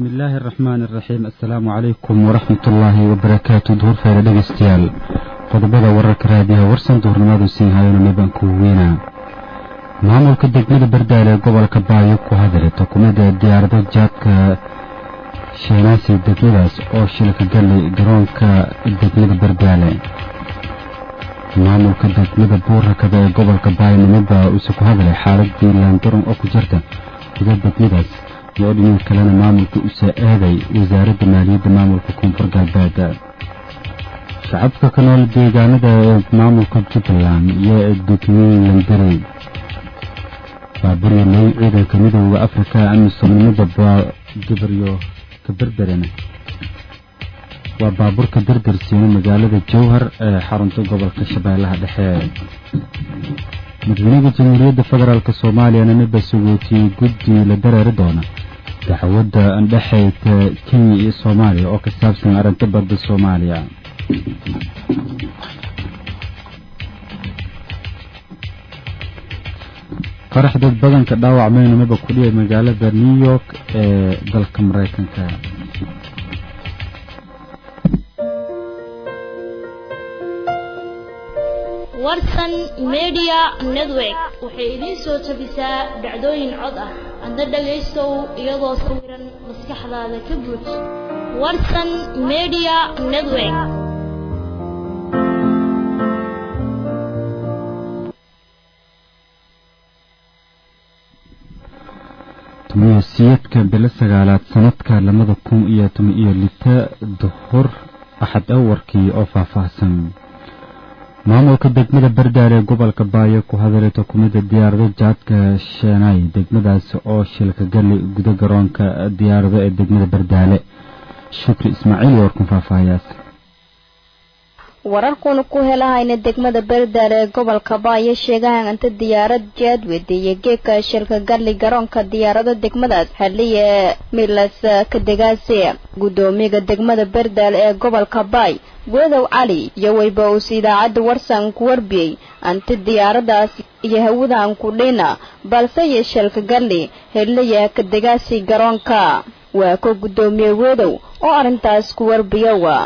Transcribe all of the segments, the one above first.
bismillaahi araxmaani araxiim assalaamu calaykum waraxmat ullaahi wabarakaatu duhur feere dhegeystayaal qodobada wararka raadiyaha warsan duhurnimadu siin hayona mibanku weyna maamulka degmada bardaale ee gobolka baayo ku hadlay xukuumadda diyaarado jaadka sheenaasi degmadaas oo shilka galay garoonka degmada bardaale maamulka degmada buurakada ee gobolka baayo nimidbaa uuse ku hadlay xaaladii laandaron oo ku jirta guda degmadaas iyo dhinac kalena maamulka usa aaday wasaaradda maaliyadda maamulka koonfur galbeed shacabka ka nool deegaanada ee maamulka jubbaland iyo degmooyin landarey baaburyo ley ciidanka midooda afrika amisoomnimada gabaryo kaberberena waa baabuurka dardarsiina magaalada jowhar ee xarunta gobolka shabeellaha dhexe madaxweynaha jamhuuriyadda federaalk soomaaliyana miba sugootiyey guddi la dareeri doona dacwadda andhexayta kenya iyo soomaaliya oo ka saabsan arrinta badda soomaaliya qarax dad badanka dhaawacmayna miba ku dhiyay magaalada new york ee dalka maraykanka warsan media network waxay idiin soo tabisaa dhacdooyin cod ah adna dhagaystow iyadoo sawiran maskaxdaada ka buuj warsan media network tumayasiyadka bilo sagaalaad sanadka labada kun iyo toban iyo lita duhur axad awarkii oo faahfaahsan maamulka degmada bardaale ee gobolka baayo ku hadalay xukuumadda diyaarado jaadka sheenay degmadaas oo shilka gali guda garoonka diyaarado ee degmada bardaale shukri ismaaciil warkun faahfaahayaas wararkuna ku helahayna degmada bardaale ee gobolka baayo sheegahan inta diyaarad jaadwed iyo geeka shilka gali garoonka diyaarado degmadaas xiliya milas kadegaase gudoomiyaga degmada bardaale ee gobolka baay wedow cali iyo weyba uus idaacadda warsan ku warbiyey anti diyaaradaas iyo hawadan ku dhina balse iyo shilka gali heliya kadegaasi garoonka waa ko gudoomiye wedow oo arrintaas ku warbiyowa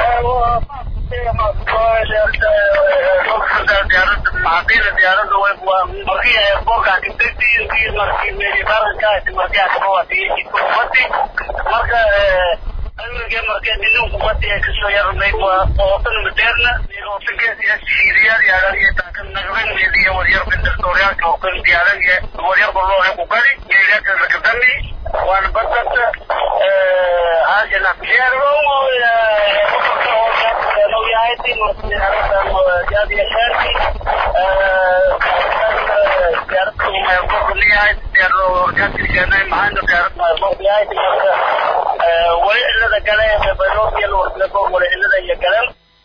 marka markee nininku mati ay kasoo yarnay waa ootan madeerna iyo waryar bindaktoriyaalka oo kan diyaaradiya waryar baloo ku gari geelaka lakadami waan badata haajana wali cilada gale wali cilada iyo galan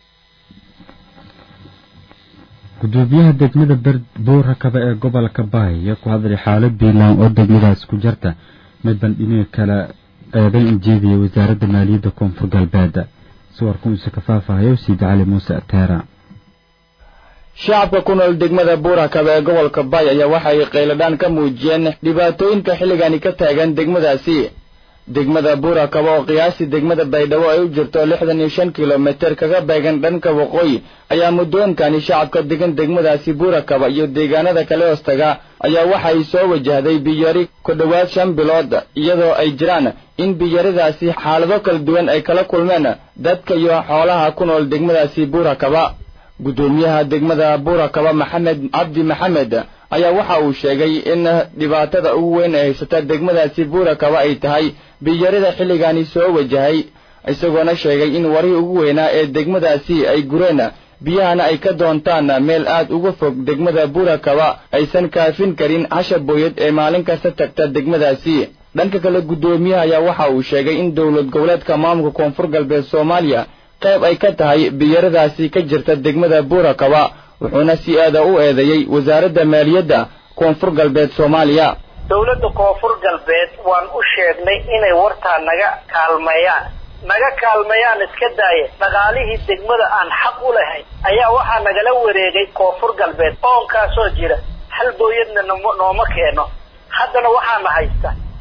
gudoomiyaha degmada buurakaba ee gobolka baay iyo ku hadlay xaalad biilaan oo degmadaas ku jirta midban dhinaca kale eedan ujeedaya wasaaradda maaliyadda koonfur galbeed suwarka uuse ka faahfaahayo siid cali muuse ateera shacabka ku nool degmada buurakaba ee gobolka baay ayaa waxay qayladhaan ka muujiyeen dhibaatooyinka xilligani ka taagan degmadaasi degmada buurakaba oo qiyaastii degmada baydhabo ay u jirto lixdan iyo shan kilomitir kaga beegan dhanka waqooyi ayaa muddooyinkani shacabka degan degmadaasi buurakaba iyo deegaanada kale hoostaga ayaa waxay soo wajahday biyari ku dhowaad shan bilood iyadoo ay jiraan in biyaridaasi xaalado kala duwan ay kala kulmeen dadka iyo xoolaha ku nool degmadaasi buurakaba guddoomiyaha degmada buurakaba maxamed cabdi maxamed ayaa waxa uu sheegay in dhibaatada ugu weyn ee haysata degmadaasi buurakaba ay tahay biyarida xilligani soo wajahay isagoona sheegay in warihii ugu weynaa ee degmadaasi ay gureen biyahana ay ka doontaan meel aad uga fog degmada buurakaba aysan kaafin karin hasha booyad ee maalin kasta tagta degmadaasi dhanka kale guddoomiyaha ayaa waxa uu sheegay in dowlad goboleedka maamulka koonfur galbeed soomaaliya qayb ay ka tahay biyaradaasi ka jirta degmada buurakaba wuxuuna si aada u eedeeyey wasaaradda maaliyadda koonfur galbeed soomaaliya dowladda koonfur galbeed waan u sheegnay inay wartaa naga kaalmeeyaan naga kaalmeeyaan iska daaya dhaqaalihii degmada aan xaq u lahayn ayaa waxaa nagala wareegay koonfur galbeed oonkaasoo jira hal booyadna nooma keeno haddana waxaana haysta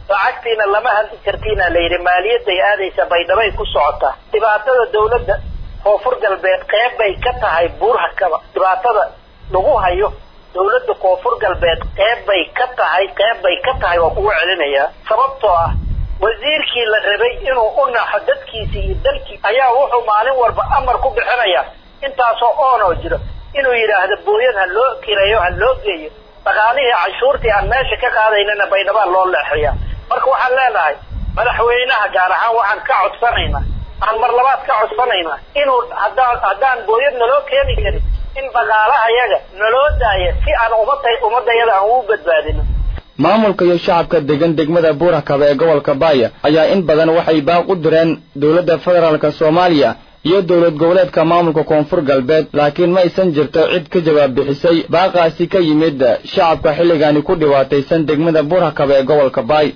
lacagtiina lama hadli kartiina la yidhi maaliyadday aadaysa baydhabay ku socotaa dhibaatada dawladda koonfur galbeed qeyb bay ka tahay buurhakaba dhibaatada lagu hayo dawladda koonfur galbeed qeyb bay ka tahay qeyb bay ka tahay waa kugu celinayaa sababtoo ah wasiirkii la rabay inuu u naxo dadkiisi iyo dalkii ayaa wuxuu maalin walba amar ku bixinaya intaasoo oonoo jiro inuu yidhaahdo booyad ha loo kireeyo ha loo geeyo dhaqaalihii canshuurtii aan meesha ka qaadaynana baydhabaa loo leexaya marka waxaan leenahay madaxweynaha gaar ahaan waxaan ka codsanaynaa aan mar labaad ka codsanaynaa inuu haddaan haddaan booyad naloo keeni karin in dhaqaalaha yaga naloo daaya si aan umada ummadayada aan ugu badbaadino maamulka iyo shacabka degan degmada buurakaba ee gobolka baaya ayaa in badan waxay baaq u direen dowladda federaalk soomaaliya iyo dowlad goboleedka maamulka koonfur galbeed laakiin ma aysan jirto cid ka jawaab bixisay baaqaasi ka yimid shacabka xilligaani ku dhibaataysan degmada buurakaba ee gobolka baay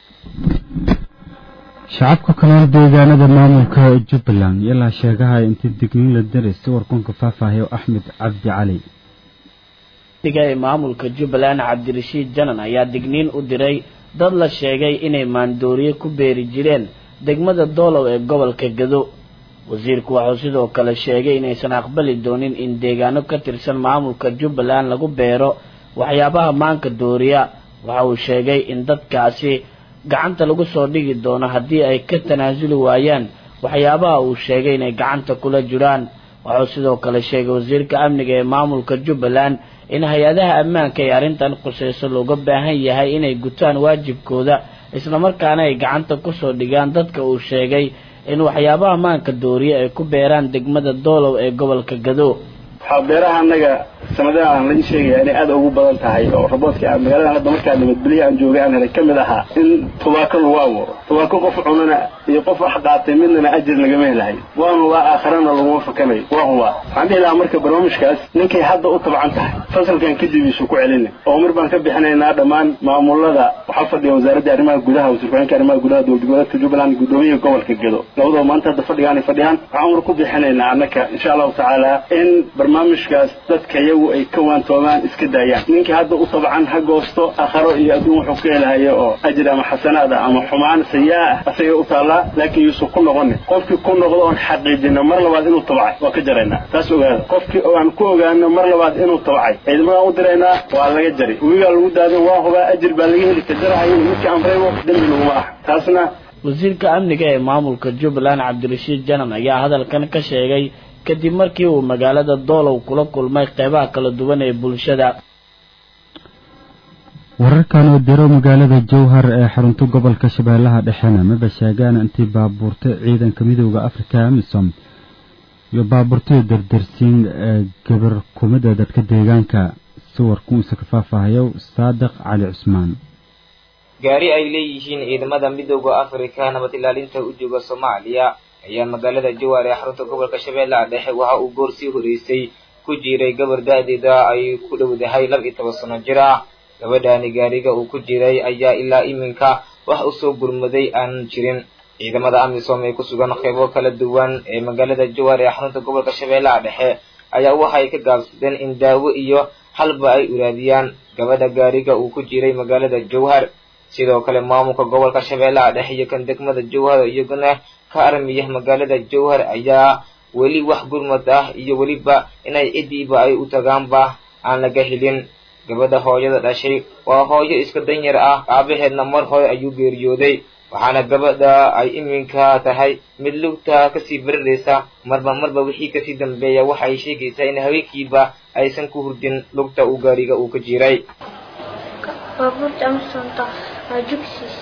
shacabka kaloon deegaanada maamulka jubbaland ilaa sheegaha intii digniin la diray sawirkunka faahfaahiyo axmed cabdi cali diga ee maamulka jubbaland cabdirashiid janan ayaa digniin u diray dad la sheegay inay maandooriye ku beeri jireen degmada doolow ee gobolka gado wasiirku wuxuu sidoo kale sheegay inaysan aqbali doonin in deegaano ka tirsan maamulka jubbaland lagu beero waxyaabaha maanka dooriya waxa uu sheegay in dadkaasi gacanta lagu soo dhigi doono haddii ay ka tanaasuli waayaan waxyaabaha uu sheegay inay gacanta kula jiraan wuxuu sidoo kale sheegay wasiirka amniga ee maamulka jubbaland in hay-adaha ammaanka ee arrintan qusayso looga baahan yahay inay gutaan waajibkooda islamarkaana ay gacanta kusoo dhigaan dadka uu sheegay in waxyaabaha maanka dooriye ay ku beeraan degmada doolow ee gobolka gado waxaa beeraha annaga sanadaha aan laga sheegaya inay aad ugu badan tahay oo raboodka aan magaalada hadda markaa nabadgelya aan joogay aan helay ka mid ahaa in tubaako lagu abuuro tubaako qof cunana iyo qof wax qaatay midnana ajir lagama helahay waan hubaa aakharana laguma fakanayo waan hubaa waxaan dhihi lahaa marka barnaamijkaas ninkay hadda u tabcan tahay fasalkan kadib isu ku celina oo mar baan ka bixinaynaa dhammaan maamulada waxaa fadhiya wasaaradda arrimaha gudaha wasiirku-xigeenka arrimaha gudaha dowlad goboleedka jubbaland guddoomiyaha gobolka gedo labadaba maanta hadda fadhigaanay fadhiyaan waxaan mar ku bixinaynaa annaka insha allahu tacaala in barnaamijkaas dadka iyagu ay ka waantoomaan iska daayaan ninkii hadda u tabcan ha goosto akharo iyo adduun wuxuu ka helahayo oo ajir ama xasanaad ah ama xumaan sayaa ah asagay u taallaa laakiin yuusan ku noqonin qofkii ku noqdo oon xaqiijino mar labaad inuu tabcay waa ka jaraynaa taas ogaada qofkii aan ku ogaano mar labaad inuu tabcay ciidamadan u diraynaa waa laga jari wigaa lagu daadin waa hubaa ajir baa laga heli ka jarahayo midkii amraybo dembi laguma ah taasna wasiirka amniga ee maamulka jubbaland cabdirashiid janan ayaa hadalkan ka sheegay kadib markii uu magaalada doolow kula kulmay qeybaha kala duwan ee bulshada wararkan oo diro magaalada jowhar ee xarunta gobolka shabeellaha dhexena maba sheegaan intii baabuurta ciidanka midooda afrika amisom iyo baabuurtada dardarsiin ee gabar kumida dadka deegaanka sawirku uuse ka faahfaahayo saadiq cali cusmaan gaari ay leeyihiin ciidamada midooda afrika nabad ilaalinta u jooga soomaaliya ayaa magaalada jowhar ee xarunta gobolka shabeellaha dhexe waxa uu goor sii horeysay ku jiray gabar da-deeda ay ku dhowdahay laba iyo toban sano jir ah gabadhaani gaariga uu ku jiray ayaa ilaa iminka wax usoo gurmaday aanan jirin ciidamada amisom ee ku sugan qeybo kala duwan ee magaalada jowhar ee xarunta gobolka shabeellaha dhexe ayaa waxay ka gaabsadeen in daawo iyo halba ay uraadiyaan gabadha gaariga uu ku jiray magaalada jowhar sidoo kale maamulka gobolka shabeellaha dhexe iyo kan degmada jowhar iyaguna ka armiya magaalada jowhar ayaa weli wax gurmad ah iyo weliba inay cidiiba ay u tagaanba aan laga helin gabadha hooyada dhashay waa hooyo iska danyar ah aabaheedna mar hore ayuu geeriyooday waxaana gabadha ay iminka tahay mid lugta kasii bariraysa marba marba wixii kasii dambeeya waxa ay sheegaysaa in haweenkiiba aysan ku hurdin lugta uu gaariga uu ka jiray baabuurta amsonta waa jugsiis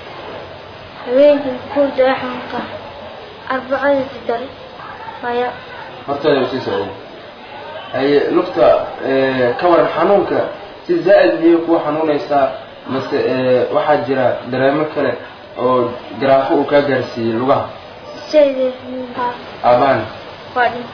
habeenkii kuurda axunka arbacadii dare maya horteeda sii socday haye lugta ka waran xanuunka si zaa'id miyay kuu xanuunaysaa mase waxaa jira dareemo kale oo garaafo uu kaa gaarsiiyey lugaha sayde aabaan waa dhin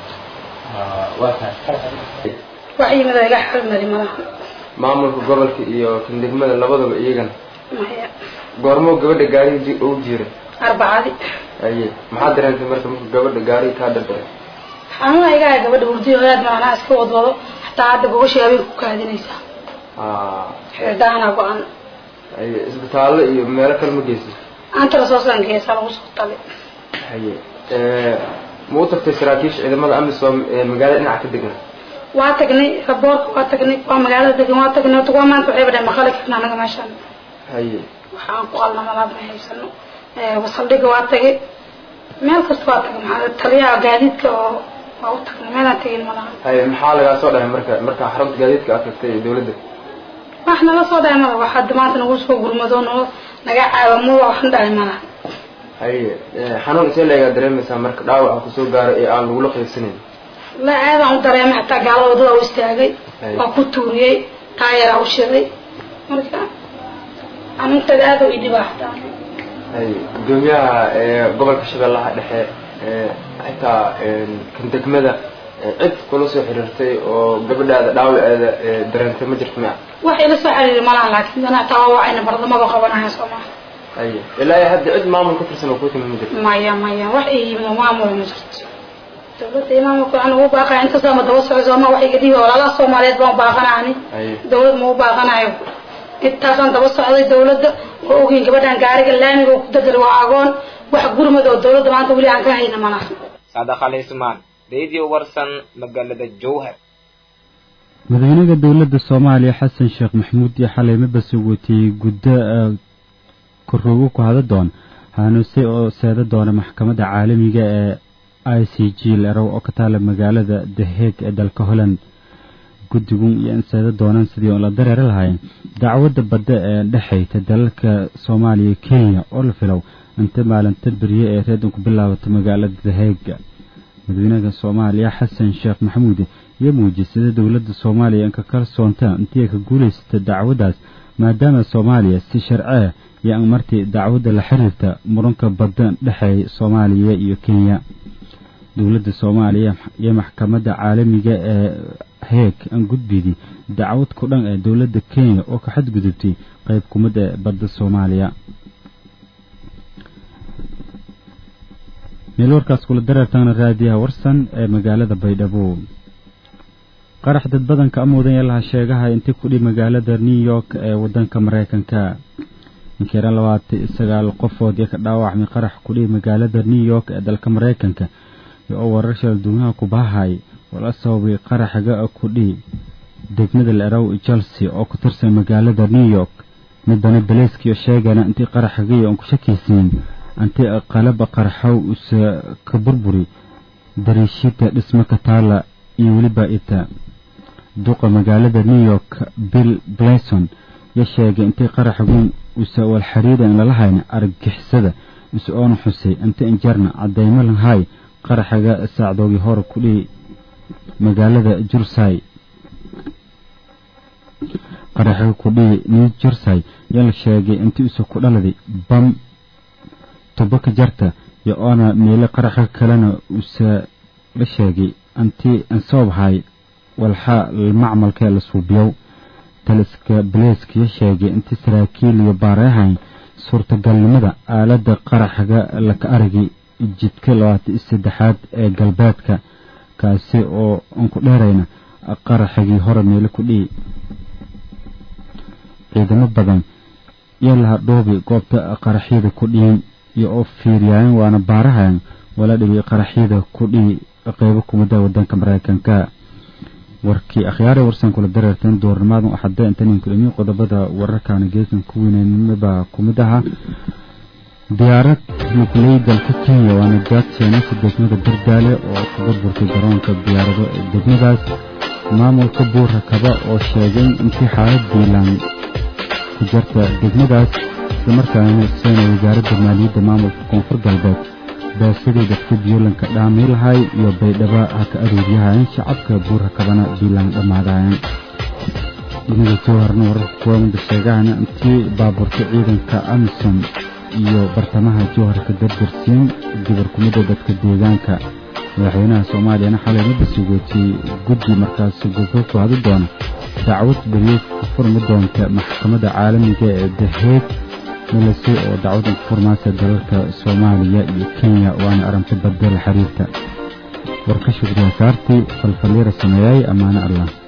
waa tahay wax yimid iga xirmari malaha maamulka gobolka iyo kan degmada labadaba iyagana maya goormoo gabadha gaarigi ugu jiray arbacadi haye maxaad dareentay marka marka gabadha gaariga kaa dardaray xanuuna iga haya gabadha hurdiyo hoyaad macnaha iska wadwado xataa hadda gogashii habeenka ku kaadinaysaa xeedaana go-an haye isbitaallo iyo meelo kale ma geysid anta lasoo saan geesa lagu soo tali haye ma u tagtay saraakiisha ciidamada amisom ee magaalada dhinaca ka degan waa tagnay raboorka waa tagnay waa magaalada degan waa tagnay horta waa maanta waxay badheen maqali karna anaga meeshaan haye waxaan ku qalna malaab ma haysano wasaldhiga waa tagay meel kasta waa tagay maxaa taliyaha gaadiidka oo waa u tagnay meelaan tegin malaha haye maxaa lagaa soo dhahay marka marka xarunta gaadiidka aad tagtay ee dawladda wax nala soo dhahay malaha waxaa maanta nagu soo gurmado noo naga caawamo waxan dhahay malaha haye xanuun isee leegaa dareemaysaa marka dhaawaca kusoo gaaro ee aan lagula qaybsanayn la aadaan u dareemay xataa gaalada wadada u istaagay waa ku tuuriyey taayaraa u shiday marka xanuunteeda aada u idhibaa xataa haye gudoomiyaha gobolka shabeellaha dhexe xitaa kan degmada cid kula soo xiriirtay oo gabadhaada dhaawaceeda dareentay ma jirto mia wax ila soo xiriiri malaha laakiin ana taa waa ayna bardamada qabanaya soo maha haye ilaa iyo hadda cid maamul ka tirsan oo ku timi ma jirto maya maya wax ii yimid oo maamul ma jirto dawladda imaamulka waxaan ugu baaqaya intaasoo ma daba socdo ama wax iga dhiiba walaalaha soomaaliyeed baan u baaqanaani haye dawlad ma u baaqanayo intaasaan daba socday dawladda oo ogeyn gabadhan gaariga laamiga oo ku dadal waa agoon wax gurmad oo dawladda maanta weli aan ka hayna malaha saadax ali ismaan radio warsan magaalada jowhar madaxweynaha dowladda soomaaliya xasan sheekh maxamuud iyo xalay mabase watiyey guddo koroogo ku hada doon hanuuse oo seeda doona maxkamadda caalamiga ee i c g lerow oo ka taala magaalada the hague ee dalka holland guddigun iyo in seeda doonaan sidii oo la dareeri lahayn dacwadda badda ee dhexayta dalalka soomaaliya iyo kenya oo la filow inta maalinta berye ee reedan ku bilaabato magaalada the hague madaxweynaha soomaaliya xasan sheekh maxamuud iyo muujisada dowladda soomaaliya inka kalsoonta intii ay ka guulaysata dacwaddaas maadaama soomaaliya si sharcee iyo an martii dacwadda la xiriirta muranka badda dhexeeya soomaaliya iyo kenya dowladda soomaaliya iyo maxkamadda caalamiga ee heeg an gudbidii dacwad ku dhan ee dowladda kenya oo ka xadgudubtay qayb kumid ee badda soomaaliya meel warkaas kula dareertana raadiyaha warsan ee magaalada baydhabo qarax dad badanka amoodan yeelaha sheegaha intii kudhi magaalada new york ee wadanka mareykanka inkeera labaatan sagaal qofood iyo ka dhaawacmay qarax kudhi magaalada new york ee dalka mareykanka iyo oo warar shalduunaha ku bahay wala sababay qaraxga kudhi degmada lerow chelsea oo ku tirsan magaalada new york midbana baleyskiyo sheegana intii qaraxgaiyo aan ku shakaysiin anti qalaba qarxow usa ka burburi dariishida dhismo ka taala iyo weliba ita duqa magaalada new york bill blayson ya sheegay intii qaraxgun usa walxariida in lala hayna argagixisada is oona xusay inta injarna cadeymo lahay qaraxaga saacdoogii hore kudhihi magaalada jursay qaraxiga kudhihi new jersey yaa la sheegay intii usa ku dhaladay bam tubo ka jarta iyo oona meelo qaraxa kalena usa la sheegay anti ansoobhay walxa macmalkee la suubiyow taliska baleyskiya sheegay intii saraakiil iyo baareehayn suurtagalnimada aaladda qaraxga laka aragay jidka labaatan iyo saddexaad ee galbeedka kaasi oo aan ku dheerayna qaraxigii hore meelo ku dhihi ciidamo badan iyo laha dhoobi goobta qaraxyada ku dhihin iyo oo fiiriyaayan waana baarahayan wala dhibay qaraxyada ku dhihi qeybo kumida wadanka mareykanka warkii akhyaare warsan kula dareerteen doornimadan waxaade intanin kulamiyo qodobada wararkaana geesan ku weynanimabaa kumid ahaa diyaarad nukley dalka kenya waana jaadseenasa degmada bardaale oo ka burburtay garoonka diyaarado ee degmadaas maamulka buura kaba oo sheegay intii xaalad diilaan ku jarta degmadaas islamarkaana seena wasaaradda maaliyadda maamulka koonfur galbeed baasadii dadka biyolanka dhaamay lahay iyo baydhaba ha ka aruuryahayan shacabka buura kabana biilaan dhammaadayan dhinaga jowharna wararka kuwamada sheegahana intii baaburta ciidanka amisom iyo bartamaha jowharka dardarsiin gabar kumida dadka deegaanka madaxweynaha soomaaliyana xalay mada sugootiyey guddi markaasi gobro ku hadi doona dacwad beriyeed ku furmi doonta maxkamadda caalamiga ee daheeg malase oo dacwad furmaasa dalalka soomaaliya iyo kenya waana arrinta badda la xiriirta warka shukriya saartii falfalyeera sameeyay ammaane allah